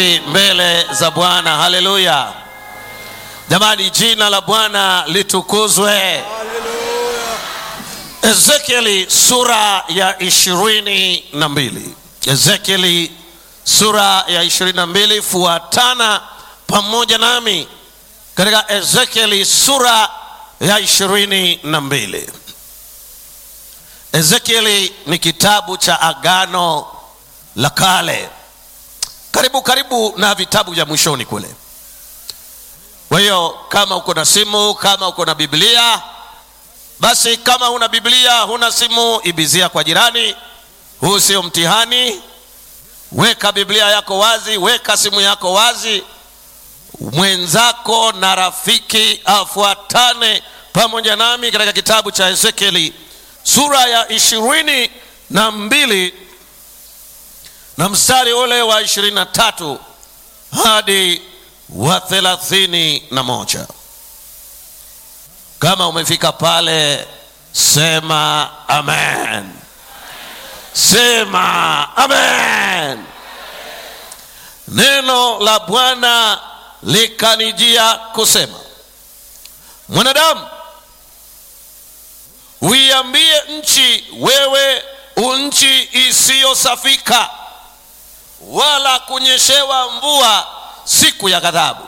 mbele za Bwana. Haleluya! Jamani, jina la Bwana litukuzwe. Ezekieli sura ya ishirini na mbili. Ezekieli sura ya ishirini na mbili, fuatana pamoja nami katika Ezekieli sura ya ishirini na mbili. Ezekieli ni kitabu cha Agano la Kale, karibu karibu na vitabu vya mwishoni kule. Kwa hiyo kama uko na simu, kama uko na Biblia, basi kama huna Biblia, huna simu, ibizia kwa jirani. Huu sio mtihani. Weka Biblia yako wazi, weka simu yako wazi, mwenzako na rafiki afuatane pamoja nami katika kitabu cha Ezekieli sura ya ishirini na mbili na mstari ule wa ishirini na tatu hadi wa thelathini na moja. Kama umefika pale, sema amen, sema amen. Neno la Bwana likanijia kusema, mwanadamu, uiambie nchi, wewe unchi isiyosafika wala kunyeshewa mvua siku ya ghadhabu.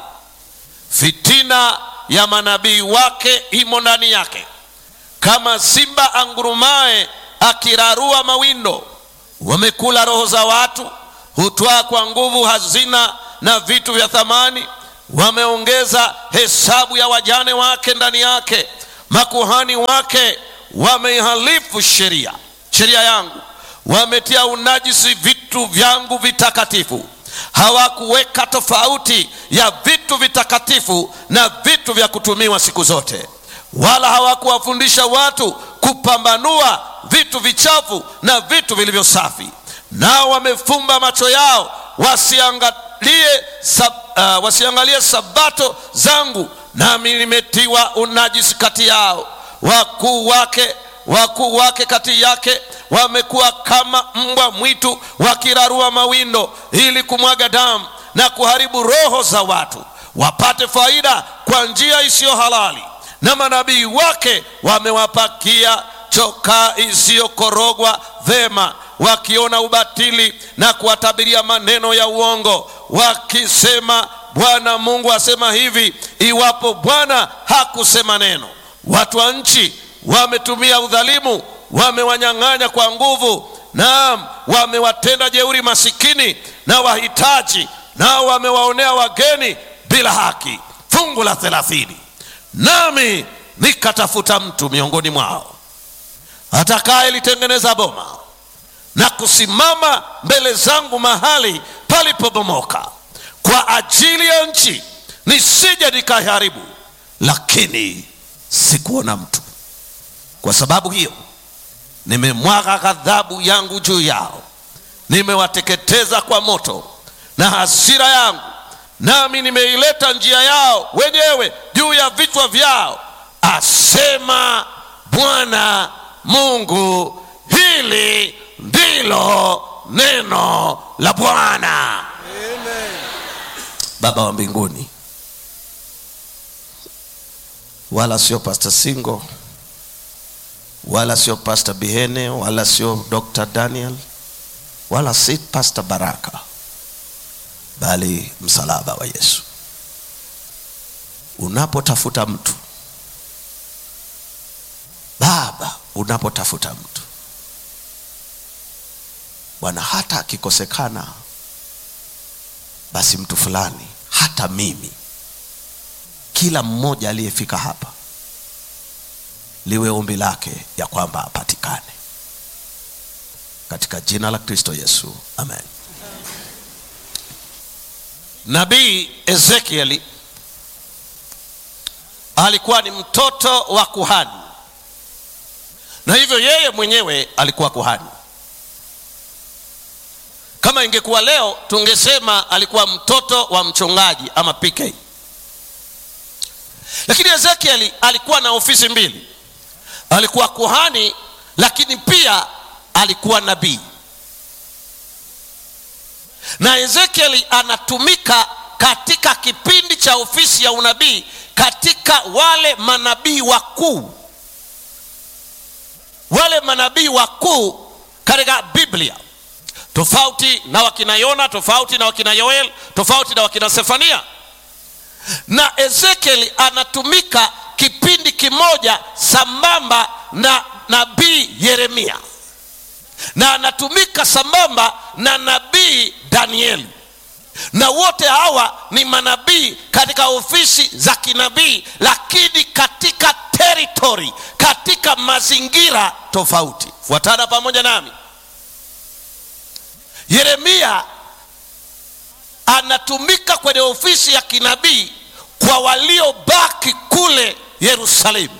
Fitina ya manabii wake imo ndani yake, kama simba angurumaye akirarua mawindo. Wamekula roho za watu, hutwaa kwa nguvu hazina na vitu vya thamani. Wameongeza hesabu ya wajane wake ndani yake. Makuhani wake wameihalifu sheria sheria yangu, wametia unajisi vitu vyangu vitakatifu. Hawakuweka tofauti ya vitu vitakatifu na vitu vya kutumiwa siku zote, wala hawakuwafundisha watu kupambanua vitu vichafu na vitu vilivyo safi. Nao wamefumba macho yao wasiangalie, sab, uh, wasiangalie sabato zangu, nami nimetiwa unajisi kati yao. Wakuu wake wakuu wake kati yake wamekuwa kama mbwa mwitu wakirarua mawindo ili kumwaga damu na kuharibu roho za watu wapate faida kwa njia isiyo halali. Na manabii wake wamewapakia chokaa isiyokorogwa vema, wakiona ubatili na kuwatabiria maneno ya uongo, wakisema, Bwana Mungu asema hivi, iwapo Bwana hakusema neno. Watu wa nchi wametumia udhalimu, wamewanyang'anya kwa nguvu, naam, wamewatenda jeuri masikini na wahitaji, nao wamewaonea wageni bila haki. Fungu la thelathini, nami nikatafuta mtu miongoni mwao atakayelitengeneza boma na kusimama mbele zangu mahali palipobomoka, kwa ajili ya nchi, nisije nikaharibu, lakini sikuona mtu. Kwa sababu hiyo nimemwaga ghadhabu yangu juu yao, nimewateketeza kwa moto na hasira yangu, nami nimeileta njia yao wenyewe juu ya vichwa vyao, asema Bwana Mungu. Hili ndilo neno la Bwana. Baba wa mbinguni, wala sio Pastor Singo wala sio Pastor Bihene wala sio Dr. Daniel wala si Pastor Baraka, bali msalaba wa Yesu. Unapotafuta mtu Baba, unapotafuta mtu Bwana, hata akikosekana, basi mtu fulani, hata mimi, kila mmoja aliyefika hapa liwe ombi lake ya kwamba apatikane katika jina la Kristo Yesu, amen. Nabii Ezekieli alikuwa ni mtoto wa kuhani, na hivyo yeye mwenyewe alikuwa kuhani. Kama ingekuwa leo, tungesema alikuwa mtoto wa mchungaji ama PK, lakini Ezekieli alikuwa na ofisi mbili alikuwa kuhani lakini pia alikuwa nabii. na ezekieli anatumika katika kipindi cha ofisi ya unabii katika wale manabii wakuu wale manabii wakuu katika biblia tofauti na wakina yona tofauti na wakina yoel tofauti na wakina sefania na ezekieli anatumika kipindi kimoja sambamba na nabii yeremia na anatumika sambamba na nabii danieli na wote hawa ni manabii katika ofisi za kinabii lakini katika teritori katika mazingira tofauti fuatana pamoja nami yeremia anatumika kwenye ofisi ya kinabii kwa waliobaki kule yerusalemu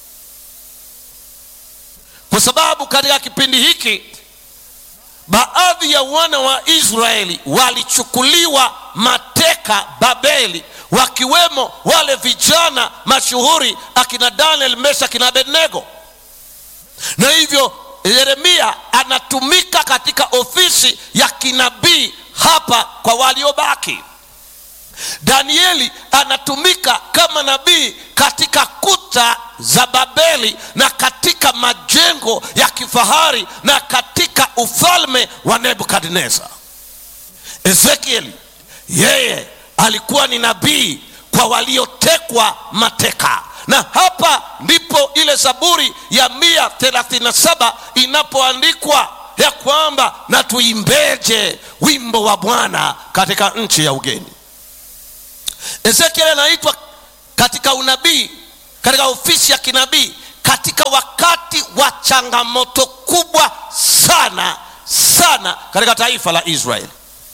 kwa sababu katika kipindi hiki baadhi ya wana wa israeli walichukuliwa mateka babeli wakiwemo wale vijana mashuhuri akina daniel mesha akina abednego na hivyo yeremia anatumika katika ofisi ya kinabii hapa kwa waliobaki danieli anatumika kama nabii katika kuta za babeli na katika majengo ya kifahari na katika ufalme wa nebukadnezar ezekieli yeye alikuwa ni nabii kwa waliotekwa mateka na hapa ndipo ile zaburi ya mia 37 inapoandikwa ya kwamba na tuimbeje wimbo wa bwana katika nchi ya ugeni ezekieli anaitwa katika unabii katika ofisi ya kinabii katika wakati wa changamoto kubwa sana sana katika taifa la israeli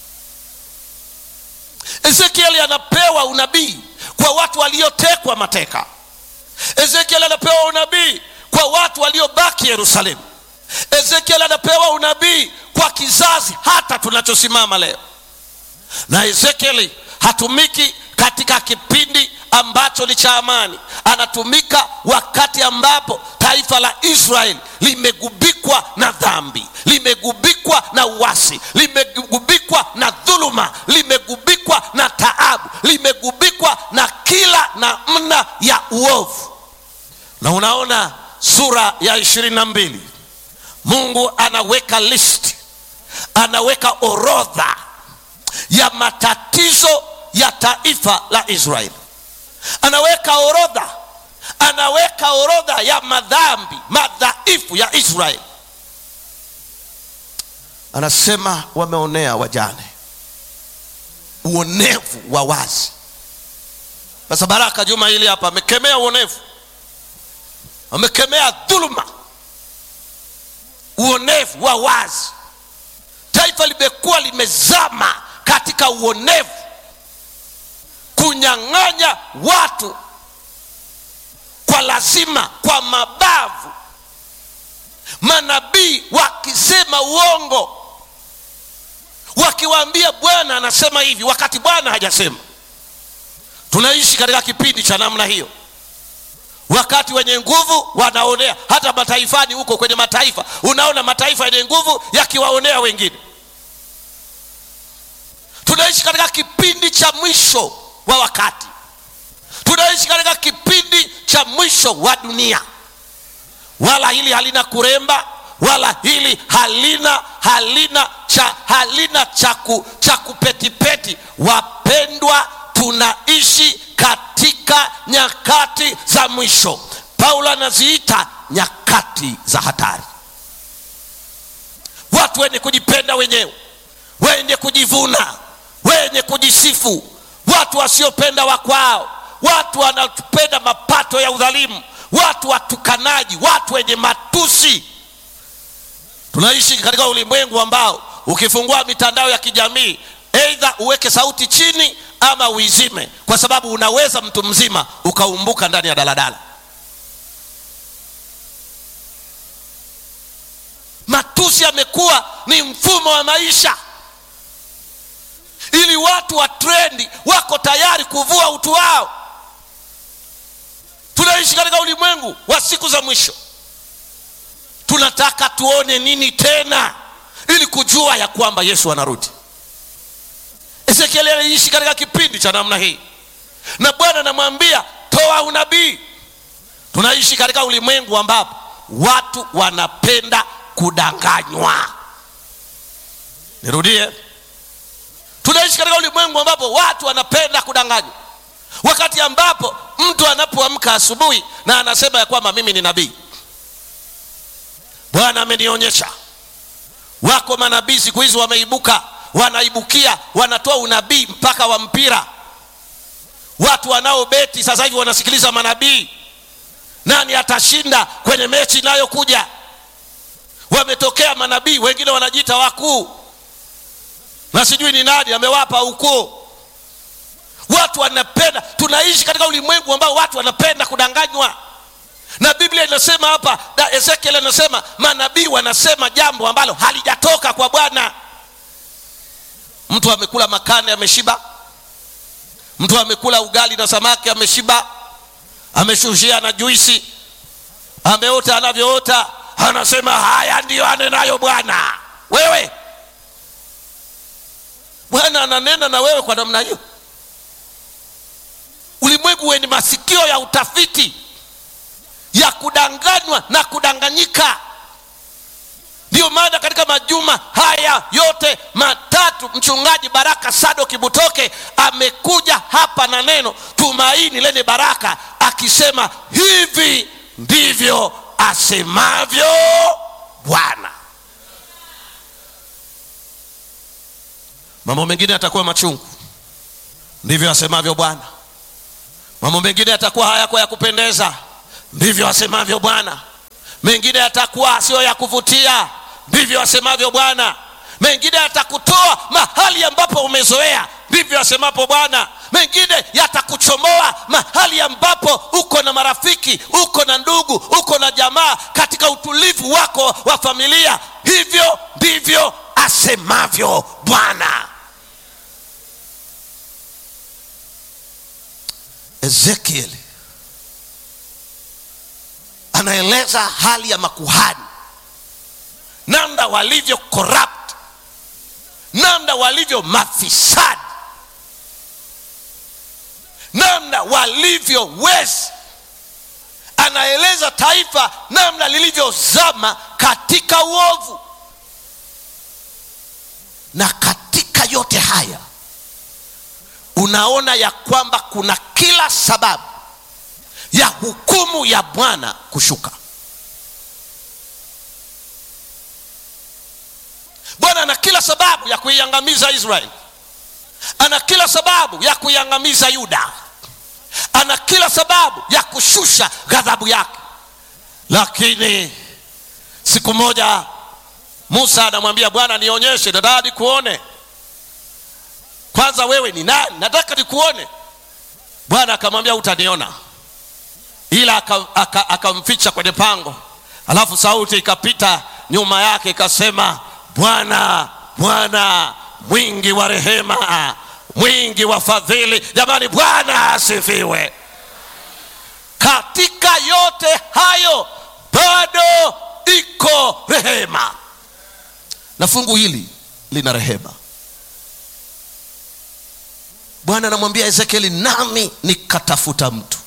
ezekieli anapewa unabii kwa watu waliotekwa mateka ezekieli anapewa unabii kwa watu waliobaki yerusalemu ezekieli anapewa unabii kwa kizazi hata tunachosimama leo na ezekieli hatumiki katika kipindi ambacho ni cha amani anatumika wakati ambapo taifa la israeli limegubikwa na dhambi limegubikwa na uwasi limegubikwa na dhuluma limegubikwa na taabu limegubikwa na kila namna ya uovu na unaona sura ya ishirini na mbili mungu anaweka listi anaweka orodha ya matatizo ya taifa la israeli anaweka orodha anaweka orodha ya madhambi madhaifu ya israeli anasema wameonea wajane uonevu wa wazi sasa baraka juma hili hapa amekemea uonevu amekemea dhuluma uonevu wa wazi taifa limekuwa limezama katika uonevu kunyang'anya watu kwa lazima kwa mabavu manabii wakisema uongo wakiwaambia bwana anasema hivi wakati bwana hajasema tunaishi katika kipindi cha namna hiyo wakati wenye nguvu wanaonea hata mataifani huko kwenye mataifa unaona mataifa yenye nguvu yakiwaonea wengine tunaishi katika kipindi cha mwisho wa wakati tunaishi katika kipindi cha mwisho wa dunia wala hili halina kuremba wala hili halina halina cha halina chaku, cha kupetipeti wapendwa tunaishi katika nyakati za mwisho paulo anaziita nyakati za hatari watu wenye kujipenda wenyewe wenye kujivuna wenye kujisifu watu wasiopenda wakwao watu wanapenda mapato ya udhalimu watu watukanaji watu wenye matusi tunaishi katika ulimwengu ambao ukifungua mitandao ya kijamii eidha uweke sauti chini ama uizime kwa sababu unaweza mtu mzima ukaumbuka ndani ya daladala matusi yamekuwa ni mfumo wa maisha ili watu wa trendi wako tayari kuvua utu wao tunaishi katika ulimwengu wa siku za mwisho tunataka tuone nini tena ili kujua ya kwamba yesu anarudi ezekieli aliishi katika kipindi cha namna hii na bwana anamwambia toa unabii tunaishi katika ulimwengu ambapo watu wanapenda kudanganywa nirudie tunaishi katika ulimwengu ambapo watu wanapenda kudanganywa wakati ambapo mtu anapoamka asubuhi na anasema ya kwamba mimi ni nabii bwana amenionyesha wako manabii siku hizi wameibuka wanaibukia wanatoa unabii mpaka wa mpira watu wanaobeti sasa hivi wanasikiliza manabii nani atashinda kwenye mechi inayokuja wametokea manabii wengine wanajiita wakuu na sijui ni nani amewapa ukuu watu wanapenda tunaishi katika ulimwengu ambao watu wanapenda kudanganywa na biblia inasema hapa na ezekiel anasema manabii wanasema jambo ambalo halijatoka kwa bwana mtu amekula makane ameshiba mtu amekula ugali na samaki ameshiba ameshushia na juisi ameota anavyoota anasema haya ndiyo anenayo bwana wewe bwana ananena na wewe kwa namna hiyo ulimwengu wenye masikio ya utafiti ya kudanganywa na kudanganyika ndiyo maana katika majuma haya yote matatu mchungaji baraka sado kibutoke amekuja hapa na neno tumaini lenye baraka akisema hivi ndivyo asemavyo bwana mambo mengine yatakuwa machungu ndivyo asemavyo bwana mambo mengine yatakuwa hayako ya kupendeza ndivyo asemavyo bwana mengine yatakuwa sio ya kuvutia ndivyo asemavyo bwana mengine yatakutoa mahali ambapo umezoea ndivyo asemapo bwana mengine yatakuchomoa mahali ambapo uko na marafiki uko na ndugu uko na jamaa katika utulivu wako wa familia hivyo ndivyo asemavyo bwana ezekieli anaeleza hali ya makuhani namna walivyo corrupt namna walivyo mafisadi namna walivyo wezi anaeleza taifa namna lilivyozama katika uovu na katika yote haya unaona ya kwamba kuna kila sababu ya hukumu ya bwana kushuka bwana ana kila sababu ya kuiangamiza israeli ana kila sababu ya kuiangamiza yuda ana kila sababu ya kushusha ghadhabu yake lakini siku moja musa anamwambia bwana nionyeshe nataka nikuone kwanza wewe ni nani nataka nikuone bwana akamwambia utaniona ila akamficha aka, aka kwenye pango alafu sauti ikapita nyuma yake ikasema bwana bwana mwingi wa rehema mwingi wa fadhili jamani bwana asifiwe katika yote hayo bado iko rehema na fungu hili lina rehema bwana anamwambia ezekieli nami nikatafuta mtu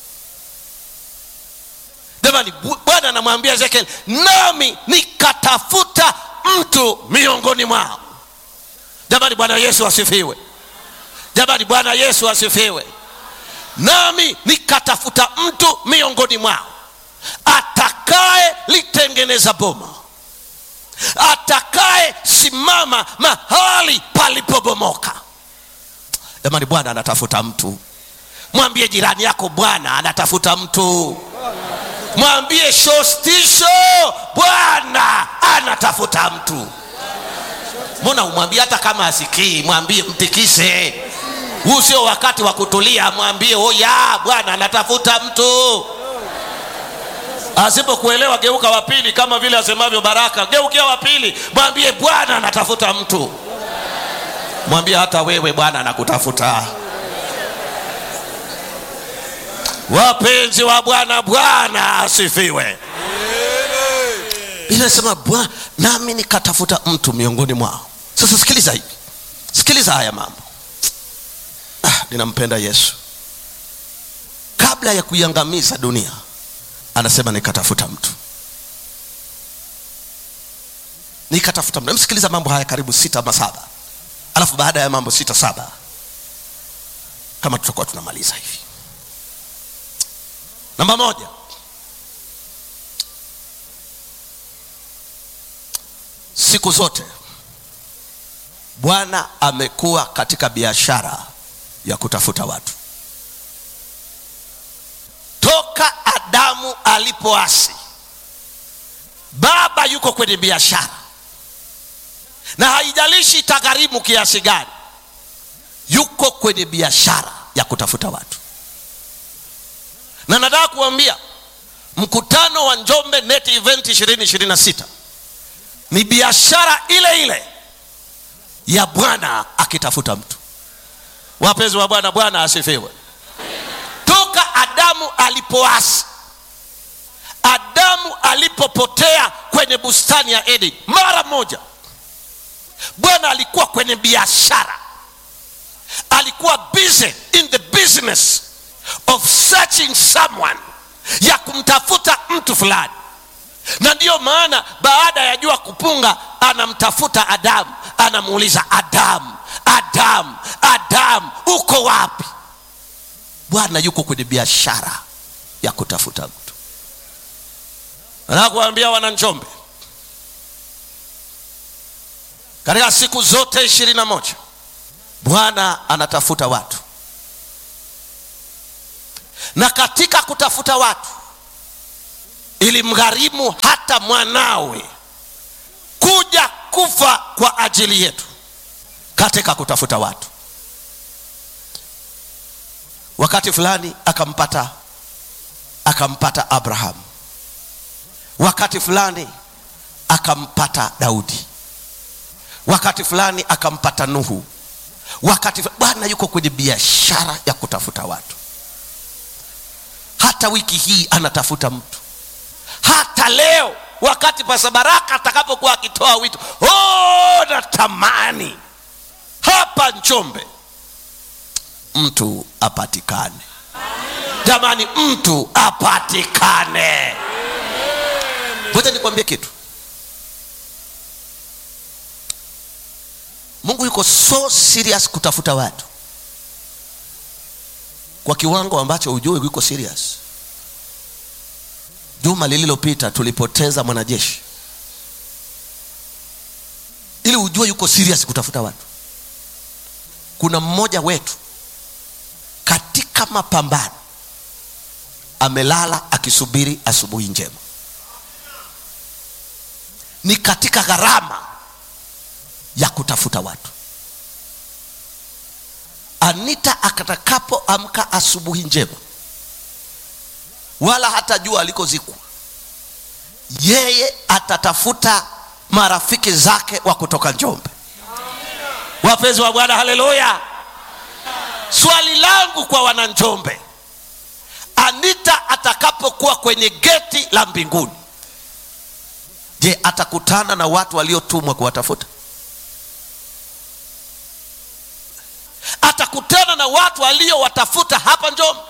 jamani bwana anamwambia ezekieli nami nikatafuta mtu miongoni mwao jamani bwana yesu asifiwe jamani bwana yesu asifiwe nami nikatafuta mtu miongoni mwao atakaye litengeneza boma atakaye simama mahali palipobomoka jamani bwana anatafuta mtu mwambie jirani yako bwana anatafuta mtu mwambie shostisho bwana anatafuta mtu mbona umwambie hata kama asikii mwambie mtikise huu sio wakati wa kutulia mwambie oya bwana anatafuta mtu asipokuelewa geuka wa pili kama vile asemavyo baraka geukia wa pili mwambie bwana anatafuta mtu mwambie hata wewe bwana anakutafuta wapenzi wa bwana bwana asifiwe inasema bwana nami nikatafuta mtu miongoni mwao sasa sikiliza hivi sikiliza haya mambo ah, ninampenda yesu kabla ya kuiangamiza dunia anasema nikatafuta mtu nikatafuta mtu msikiliza mambo haya karibu sita ama saba alafu baada ya mambo sita saba kama tutakuwa tunamaliza hivi namba moja siku zote bwana amekuwa katika biashara ya kutafuta watu toka adamu alipoasi baba yuko kwenye biashara na haijalishi itagharimu kiasi gani yuko kwenye biashara ya kutafuta watu na nataka kuambia mkutano wa njombe net event 2026 ni biashara ile ile ya bwana akitafuta mtu wapenzi wa bwana bwana asifiwe toka adamu alipoasi adamu alipopotea kwenye bustani ya eden mara moja bwana alikuwa kwenye biashara alikuwa busy in the business of searching someone ya kumtafuta mtu fulani na ndiyo maana baada ya jua kupunga anamtafuta adamu anamuuliza adamu adamu adamu uko wapi bwana yuko kwenye biashara ya kutafuta mtu nakuambia wananjombe katika siku zote ishirini na moja bwana anatafuta watu na katika kutafuta watu ilimgharimu hata mwanawe kuja kufa kwa ajili yetu katika kutafuta watu wakati fulani akampata akampata abrahamu wakati fulani akampata daudi wakati fulani akampata nuhu wakati bwana yuko kwenye biashara ya kutafuta watu hata wiki hii anatafuta mtu hata leo wakati pasa baraka atakapokuwa akitoa wito oh, natamani hapa njombe mtu apatikane jamani mtu apatikane ngoja nikwambie kitu mungu yuko so serious kutafuta watu kwa kiwango ambacho ujue yuko serious juma lililopita tulipoteza mwanajeshi ili ujue yuko serious kutafuta watu kuna mmoja wetu katika mapambano amelala akisubiri asubuhi njema ni katika gharama ya kutafuta watu anita akatakapoamka asubuhi njema wala hata jua alikozikwa yeye atatafuta marafiki zake wa kutoka njombe wapenzi wa bwana haleluya swali langu kwa wananjombe anita atakapokuwa kwenye geti la mbinguni je atakutana na watu waliotumwa kuwatafuta atakutana na watu waliowatafuta hapa njombe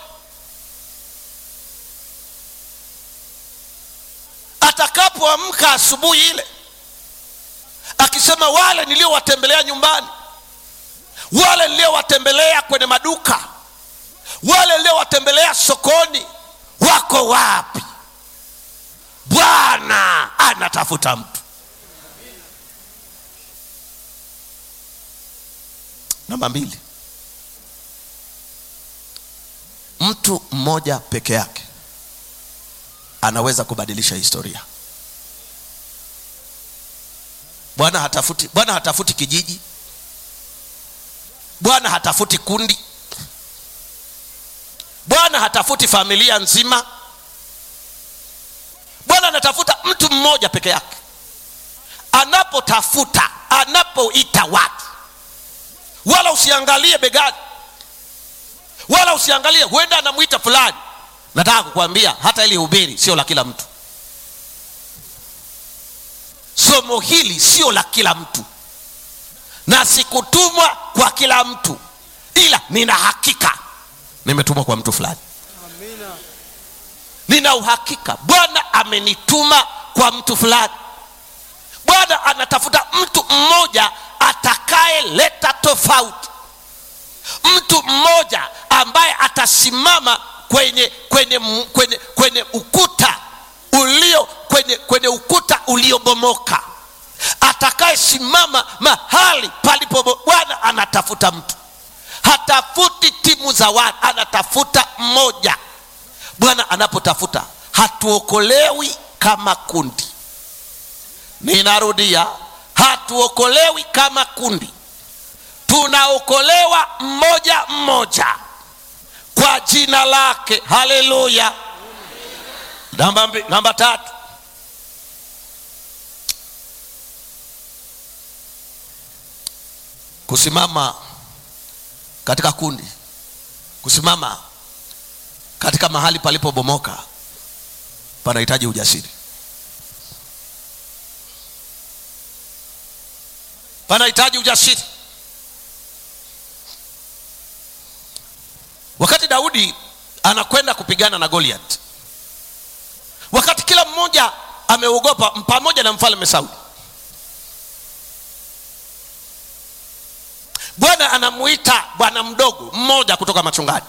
atakapoamka asubuhi ile akisema wale niliowatembelea nyumbani wale niliowatembelea kwenye maduka wale niliowatembelea sokoni wako wapi bwana anatafuta mtu namba mbili mtu mmoja peke yake anaweza kubadilisha historia bwana hatafuti bwana hatafuti kijiji bwana hatafuti kundi bwana hatafuti familia nzima bwana anatafuta mtu mmoja peke yake anapotafuta anapoita watu wala usiangalie begani wala usiangalie huenda anamwita fulani nataka kukwambia hata ili hubiri sio la kila mtu somo hili sio la kila mtu na sikutumwa kwa kila mtu ila nina hakika nimetumwa kwa mtu fulani Amina. nina uhakika bwana amenituma kwa mtu fulani bwana anatafuta mtu mmoja atakayeleta tofauti mtu mmoja ambaye atasimama kwenye kwenye kwenye, kwenye ukuta ulio kwenye, kwenye ukuta uliobomoka atakayesimama mahali palipo bwana anatafuta mtu hatafuti timu za watu anatafuta mmoja bwana anapotafuta hatuokolewi kama kundi ninarudia hatuokolewi kama kundi tunaokolewa mmoja mmoja kwa jina lake haleluya namba, mbi- namba tatu kusimama katika kundi kusimama katika mahali palipobomoka panahitaji ujasiri panahitaji ujasiri wakati daudi anakwenda kupigana na goliat wakati kila mmoja ameogopa pamoja na mfalme sauli bwana anamuita bwana mdogo mmoja kutoka machungani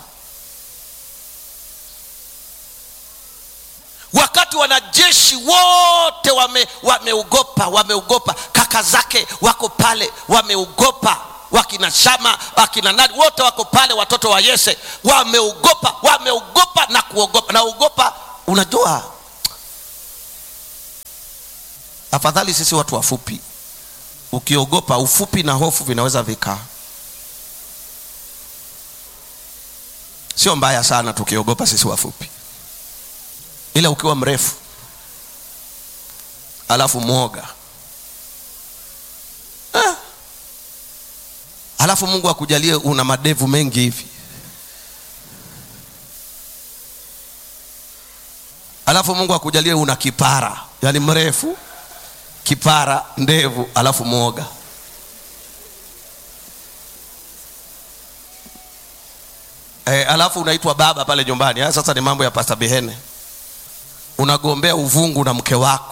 wakati wanajeshi wote wame- wameogopa wameogopa kaka zake wako pale wameogopa wakina shama wakina nani wote wako pale watoto wa yese wameogopa wameogopa na kuogopa naogopa unajua afadhali sisi watu wafupi ukiogopa ufupi na hofu vinaweza vikaa sio mbaya sana tukiogopa sisi wafupi ila ukiwa mrefu alafu mwoga ah. alafu mungu akujalie una madevu mengi hivi alafu mungu akujalie una kipara yaani mrefu kipara ndevu alafu mwoga e, alafu unaitwa baba pale nyumbani haya sasa ni mambo ya pasta bihene unagombea uvungu na mke wako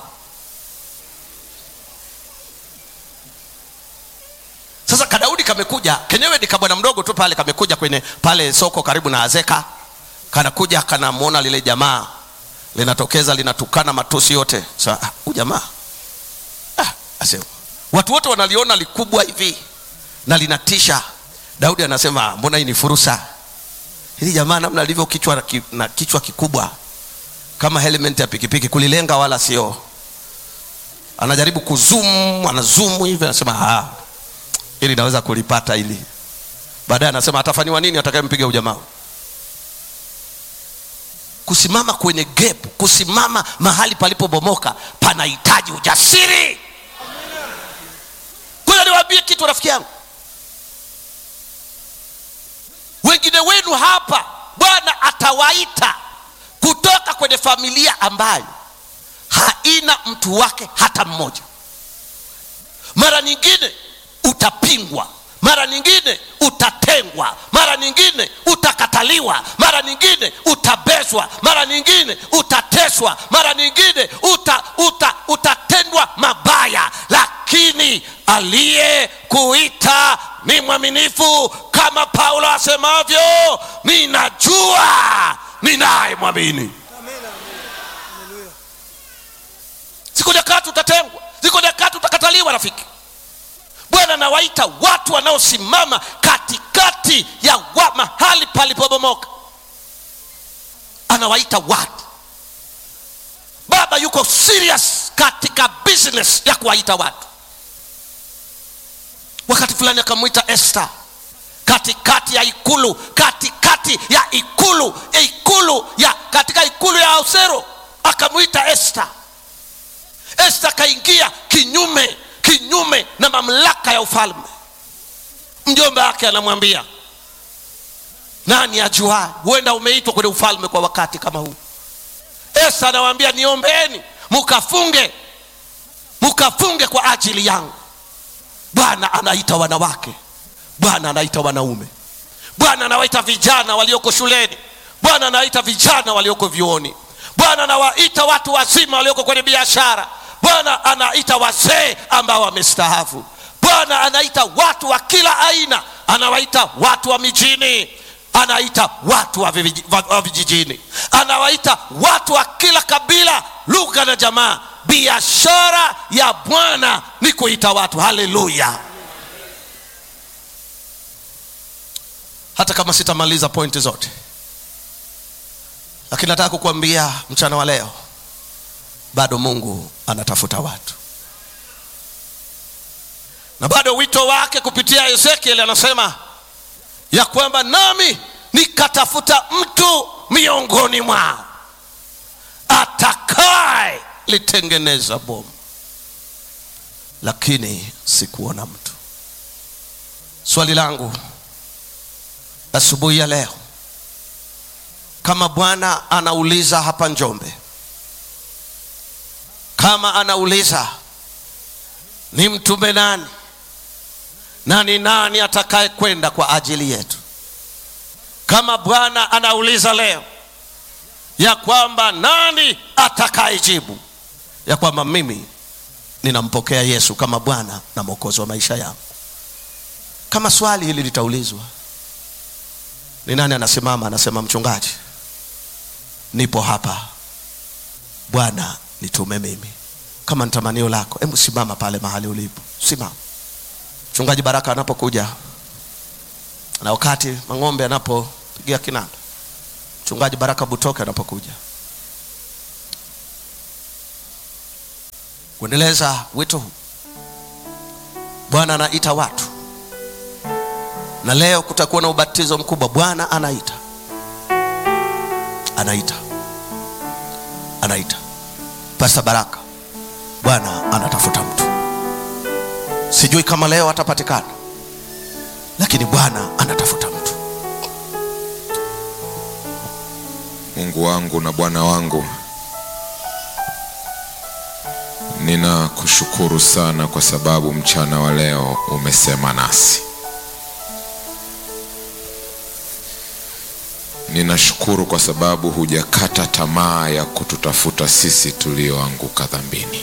sasa kadaudi kamekuja kenyewe ni kabwana mdogo tu pale kamekuja kwenye pale soko karibu na azeka kanakuja kanamwona lile jamaa linatokeza linatukana matusi yote sa ah, huyu jamaa ah, asema watu wote wanaliona likubwa hivi na linatisha daudi anasema mbona hii ni fursa hili jamaa namna alivyo kichwa na ki- na kichwa kikubwa kama helmet ya pikipiki kulilenga wala sio anajaribu kuzum anazumu hivi anasema "Ah, ili naweza kulipata hili baadaye anasema atafanyiwa nini atakayempiga ujamaa kusimama kwenye gap kusimama mahali palipobomoka panahitaji ujasiri kwanza niwaambie kitu rafiki yangu wengine wenu hapa bwana atawaita kutoka kwenye familia ambayo haina mtu wake hata mmoja mara nyingine utapingwa mara nyingine utatengwa mara nyingine utakataliwa mara nyingine utabezwa mara nyingine utateswa mara nyingine uta, uta, utatendwa mabaya lakini aliyekuita ni mwaminifu kama paulo asemavyo ninajua ninaye mwamini Amina. Haleluya. ziko nyakati utatengwa ziko nyakati utakataliwa rafiki bwana anawaita watu wanaosimama katikati ya wa mahali palipobomoka anawaita watu baba yuko serious katika business ya kuwaita watu wakati fulani akamwita Esther katikati ya ikulu katikati ya ikulu ikulu ya katika ikulu ya Ausero akamwita Esther Esther akaingia kinyume kinyume na mamlaka ya ufalme mjomba wake anamwambia nani ajua huenda umeitwa kwenye ufalme kwa wakati kama huu Esther anawaambia niombeeni mukafunge mukafunge kwa ajili yangu bwana anaita wanawake bwana anaita wanaume bwana anawaita vijana walioko shuleni bwana anawaita vijana walioko vyuoni bwana anawaita watu wazima walioko kwenye biashara bwana anaita wazee ambao wamestaafu bwana anaita watu wa kila aina anawaita watu wa mijini anaita watu wa vijiji- wa- wa vijijini anawaita watu wa kila kabila lugha na jamaa biashara ya bwana ni kuita watu haleluya hata kama sitamaliza pointi zote lakini nataka kukuambia mchana wa leo bado mungu anatafuta watu na bado wito wake kupitia ezekiel anasema ya kwamba nami nikatafuta mtu miongoni mwao atakaye litengeneza bomu lakini sikuona mtu swali langu asubuhi ya leo kama bwana anauliza hapa njombe kama anauliza ni mtume nani na ni nani atakaye kwenda kwa ajili yetu kama bwana anauliza leo ya kwamba nani atakayejibu ya kwamba mimi ninampokea yesu kama bwana na mwokozi wa maisha yangu kama swali hili litaulizwa ni nani anasimama anasema mchungaji nipo hapa bwana nitume mimi kama ni tamanio lako hebu simama pale mahali ulipo simama mchungaji baraka anapokuja na wakati mang'ombe anapopigia kinanda mchungaji baraka butoke anapokuja kuendeleza wito huu bwana anaita watu na leo kutakuwa na ubatizo mkubwa bwana anaita anaita anaita pasta baraka bwana anatafuta mtu sijui kama leo atapatikana lakini bwana anatafuta mtu mungu wangu na bwana wangu ninakushukuru sana kwa sababu mchana wa leo umesema nasi ninashukuru kwa sababu hujakata tamaa ya kututafuta sisi tulioanguka dhambini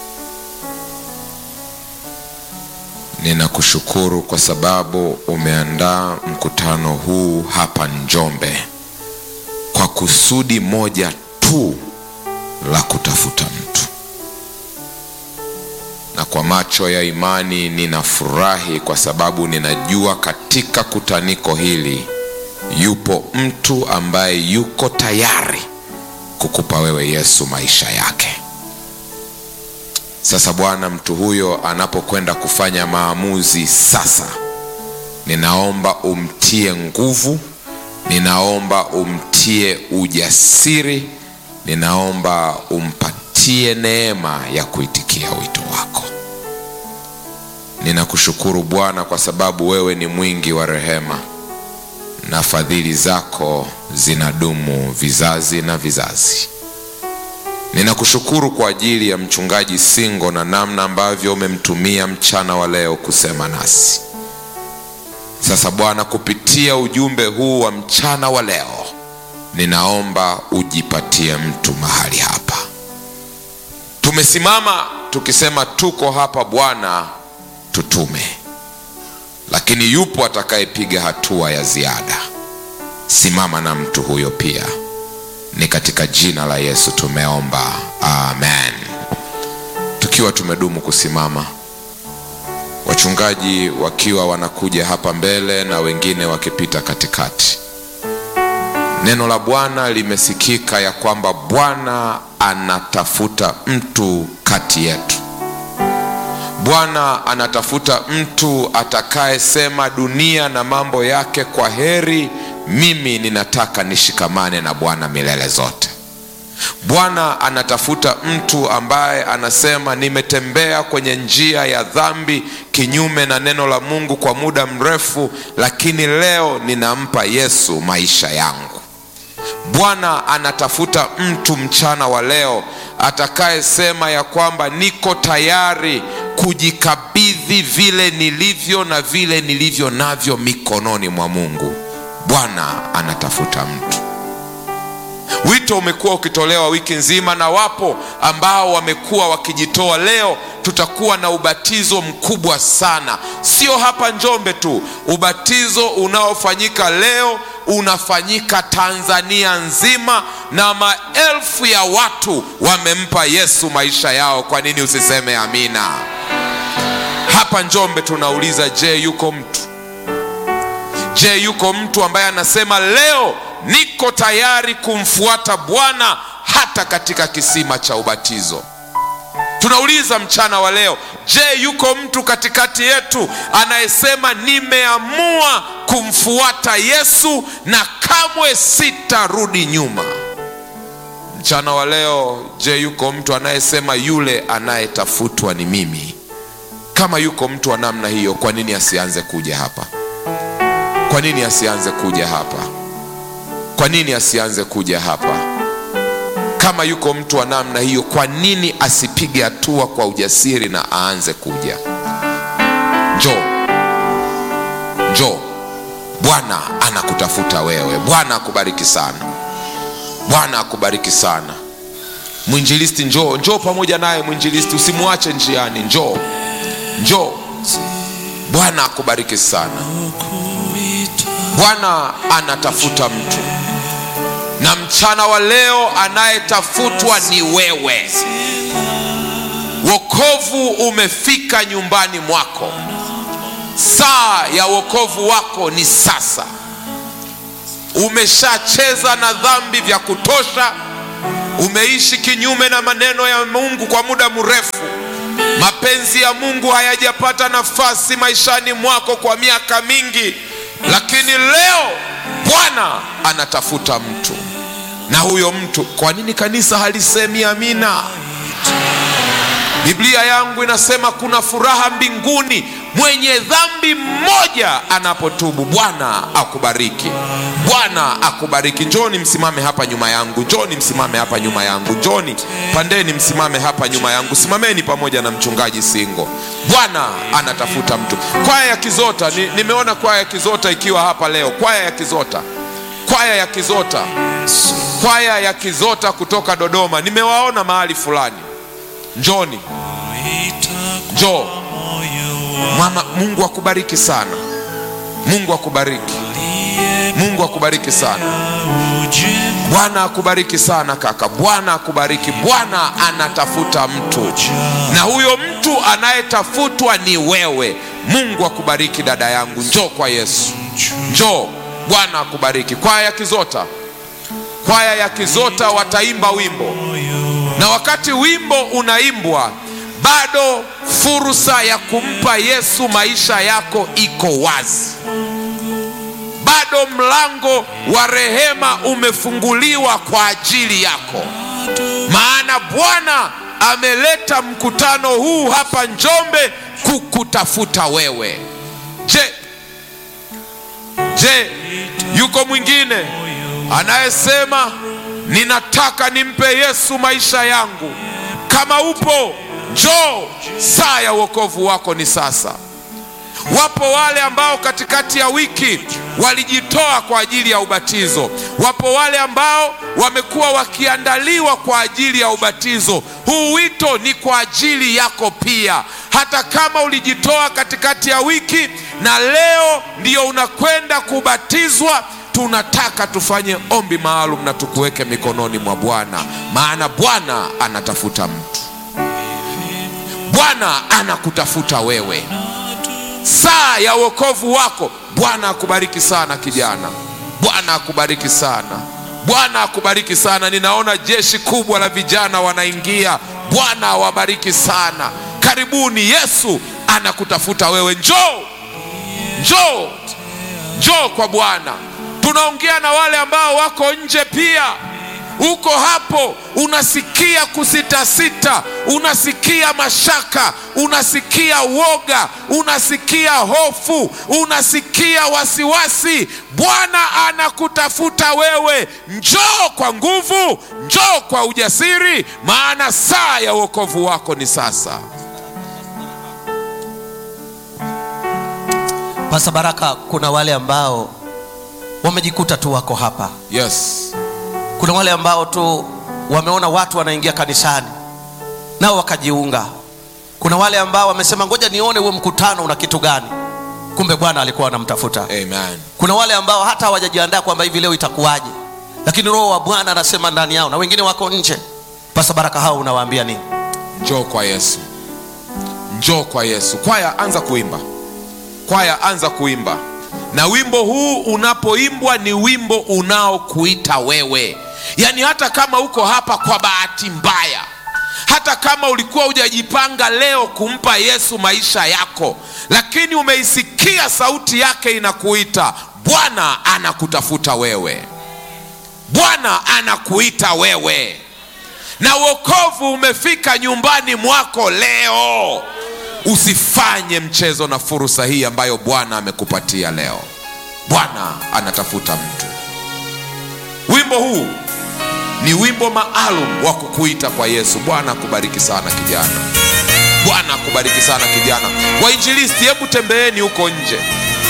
ninakushukuru kwa sababu umeandaa mkutano huu hapa njombe kwa kusudi moja tu la kutafuta mtu na kwa macho ya imani ninafurahi kwa sababu ninajua katika kutaniko hili yupo mtu ambaye yuko tayari kukupa wewe yesu maisha yake sasa bwana mtu huyo anapokwenda kufanya maamuzi sasa ninaomba umtie nguvu ninaomba umtie ujasiri ninaomba umpatie neema ya kuitikia wito wako ninakushukuru bwana kwa sababu wewe ni mwingi wa rehema na fadhili zako zinadumu vizazi na vizazi ninakushukuru kwa ajili ya mchungaji singo na namna ambavyo umemtumia mchana wa leo kusema nasi sasa bwana kupitia ujumbe huu wa mchana wa leo ninaomba ujipatie mtu mahali hapa tumesimama tukisema tuko hapa bwana tutume lakini yupo atakayepiga hatua ya ziada simama na mtu huyo pia ni katika jina la yesu tumeomba amen tukiwa tumedumu kusimama wachungaji wakiwa wanakuja hapa mbele na wengine wakipita katikati neno la bwana limesikika ya kwamba bwana anatafuta mtu kati yetu bwana anatafuta mtu atakayesema dunia na mambo yake kwa heri mimi ninataka nishikamane na bwana milele zote bwana anatafuta mtu ambaye anasema nimetembea kwenye njia ya dhambi kinyume na neno la mungu kwa muda mrefu lakini leo ninampa yesu maisha yangu bwana anatafuta mtu mchana wa leo atakayesema ya kwamba niko tayari kujikabidhi vile nilivyo na vile nilivyo navyo mikononi mwa mungu bwana anatafuta mtu wito umekuwa ukitolewa wiki nzima na wapo ambao wamekuwa wakijitoa leo tutakuwa na ubatizo mkubwa sana sio hapa njombe tu ubatizo unaofanyika leo unafanyika tanzania nzima na maelfu ya watu wamempa yesu maisha yao kwa nini usiseme amina hapa njombe tunauliza je yuko mtu je yuko mtu ambaye anasema leo niko tayari kumfuata bwana hata katika kisima cha ubatizo tunauliza mchana wa leo je yuko mtu katikati yetu anayesema nimeamua kumfuata yesu na kamwe sitarudi nyuma mchana wa leo je yuko mtu anayesema yule anayetafutwa ni mimi kama yuko mtu wa namna hiyo kwa nini asianze kuja hapa kwa nini asianze kuja hapa kwa nini asianze kuja hapa kama yuko mtu wa namna hiyo kwa nini asipige hatua kwa ujasiri na aanze kuja njoo njoo bwana anakutafuta wewe bwana akubariki sana bwana akubariki sana mwinjilisti njoo njoo pamoja naye mwinjilisti usimwache njiani njoo njoo bwana akubariki sana bwana anatafuta mtu na mchana wa leo anayetafutwa ni wewe wokovu umefika nyumbani mwako saa ya wokovu wako ni sasa umeshacheza na dhambi vya kutosha umeishi kinyume na maneno ya mungu kwa muda mrefu mapenzi ya mungu hayajapata nafasi maishani mwako kwa miaka mingi lakini leo bwana anatafuta mtu na huyo mtu kwa nini kanisa halisemi amina biblia yangu inasema kuna furaha mbinguni mwenye dhambi mmoja anapotubu bwana akubariki bwana akubariki njoni msimame hapa nyuma yangu njoni msimame hapa nyuma yangu njoni pandeni msimame hapa nyuma yangu simameni pamoja na mchungaji singo bwana anatafuta mtu kwaya ya kizota ni, nimeona kwaya ya kizota ikiwa hapa leo kwaya ya kizota kwaya ya kizota kwaya ya kizota kutoka dodoma nimewaona mahali fulani njoni njoo mama mungu akubariki sana mungu akubariki mungu akubariki sana bwana akubariki sana kaka bwana akubariki bwana anatafuta mtu na huyo mtu anayetafutwa ni wewe mungu akubariki dada yangu njoo kwa yesu njoo bwana akubariki kwaya ya kizota kwaya ya kizota wataimba wimbo na wakati wimbo unaimbwa bado fursa ya kumpa yesu maisha yako iko wazi bado mlango wa rehema umefunguliwa kwa ajili yako maana bwana ameleta mkutano huu hapa njombe kukutafuta wewe je je yuko mwingine anayesema ninataka nimpe yesu maisha yangu kama upo njoo saa ya uokovu wako ni sasa wapo wale ambao katikati ya wiki walijitoa kwa ajili ya ubatizo wapo wale ambao wamekuwa wakiandaliwa kwa ajili ya ubatizo huu wito ni kwa ajili yako pia hata kama ulijitoa katikati ya wiki na leo ndio unakwenda kubatizwa tunataka tufanye ombi maalum na tukuweke mikononi mwa bwana maana bwana anatafuta mtu bwana anakutafuta wewe saa ya uokovu wako bwana akubariki sana kijana bwana akubariki sana bwana akubariki sana ninaona jeshi kubwa la vijana wanaingia bwana awabariki sana karibuni yesu anakutafuta wewe njoo njoo njoo kwa bwana tunaongea na wale ambao wako nje pia uko hapo unasikia kusitasita unasikia mashaka unasikia woga unasikia hofu unasikia wasiwasi bwana anakutafuta wewe njoo kwa nguvu njoo kwa ujasiri maana saa ya uokovu wako ni sasa Pasa Baraka, kuna wale ambao wamejikuta tu wako hapa yes kuna wale ambao tu wameona watu wanaingia kanisani nao wakajiunga kuna wale ambao wamesema ngoja nione huo mkutano una kitu gani kumbe bwana alikuwa anamtafuta amen kuna wale ambao hata hawajajiandaa kwamba hivi leo itakuwaje lakini roho wa bwana anasema ndani yao na wengine wako nje pasa baraka hao unawaambia nini njoo kwa yesu njoo kwa yesu kwaya anza kuimba kwaya anza kuimba na wimbo huu unapoimbwa ni wimbo unaokuita wewe yaani hata kama uko hapa kwa bahati mbaya hata kama ulikuwa hujajipanga leo kumpa yesu maisha yako lakini umeisikia sauti yake inakuita bwana anakutafuta wewe bwana anakuita wewe na uokovu umefika nyumbani mwako leo usifanye mchezo na fursa hii ambayo bwana amekupatia leo bwana anatafuta mtu wimbo huu ni wimbo maalum wa kukuita kwa yesu bwana akubariki sana kijana bwana akubariki sana kijana wainjilisti hebu tembeeni huko nje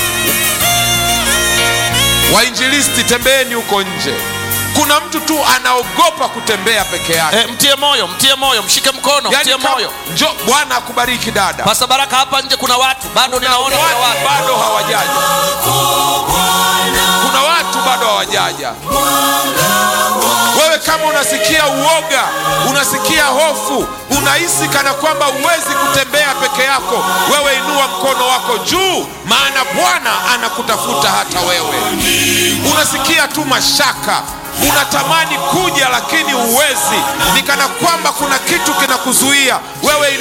wainjilisti tembeeni huko nje kuna mtu tu anaogopa kutembea peke yake e, mtie moyo mtie moyo mshike mkono Yaani mtie kama- moyo njo bwana akubariki dada pasa baraka hapa nje kuna watu bado ninaona kuna watu watu bado hawajaja kuna watu bado hawajaja wewe kama unasikia uoga unasikia hofu unahisi kana kwamba huwezi kutembea peke yako wewe inua mkono wako juu maana bwana anakutafuta hata wewe unasikia tu mashaka unatamani kuja lakini huwezi ni kana kwamba kuna kitu kinakuzuia wewe